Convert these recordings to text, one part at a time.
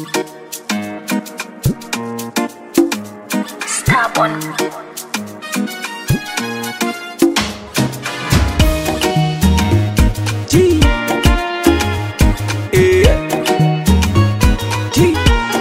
Stubborn. G. Yeah. G.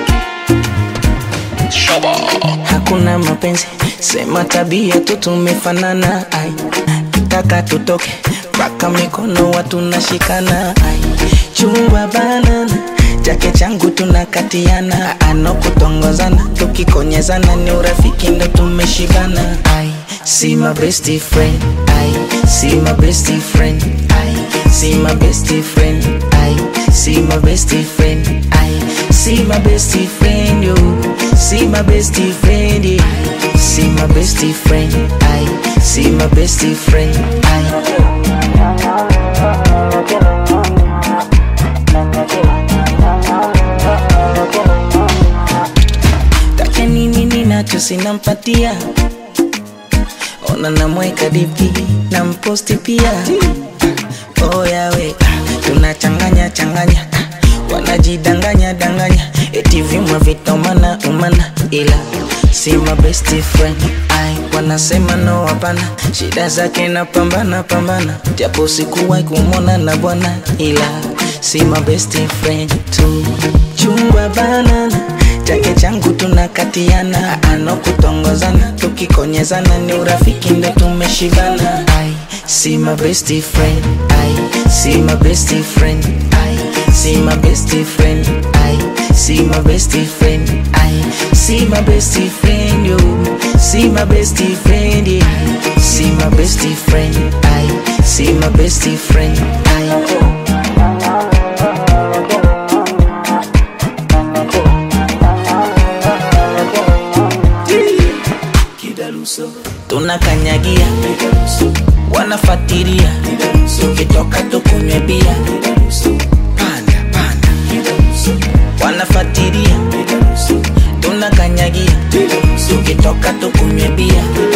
Hakuna mapenzi, sema tabia tu tumefanana. Ai, kitaka tutoke mpaka mikono watu nashikana. Ai, chumba banana chake changu tunakatiana, anokutongozana tukikonyezana, ni urafiki ndo tumeshibana. Ai, see my best friend. Ai, see my best friend. Ai, see my best friend. Ai, see my best friend. Ai, see my best friend. Yo, see my best friend. Yeah. See my best friend. Ai, see my best friend. Ai. Take nini ninacho sinampatia ona namweka dipi na mposti pia oh yawe tunachanganya changanya wanajidanganya danganya eti vyuma vitomana umana ila si my best friend ai wanasema no hapana shida zake na pambana pambana japo sikuwahi kumwona na bwana ila si my best friend tu chungwa banana chake changu tunakatiana anokutongozana tukikonyezana ni urafiki ndo tumeshibana ai si my best friend ai si my best friend ai si my best friend ai si my best friend ai si my best friend yo si my best friend yeah. si my best friend ai si my best friend ai tunakanyagia wanafatiria tukitoka tukunywe bia panda panda wanafatiria tunakanyagia tukitoka tukunywe bia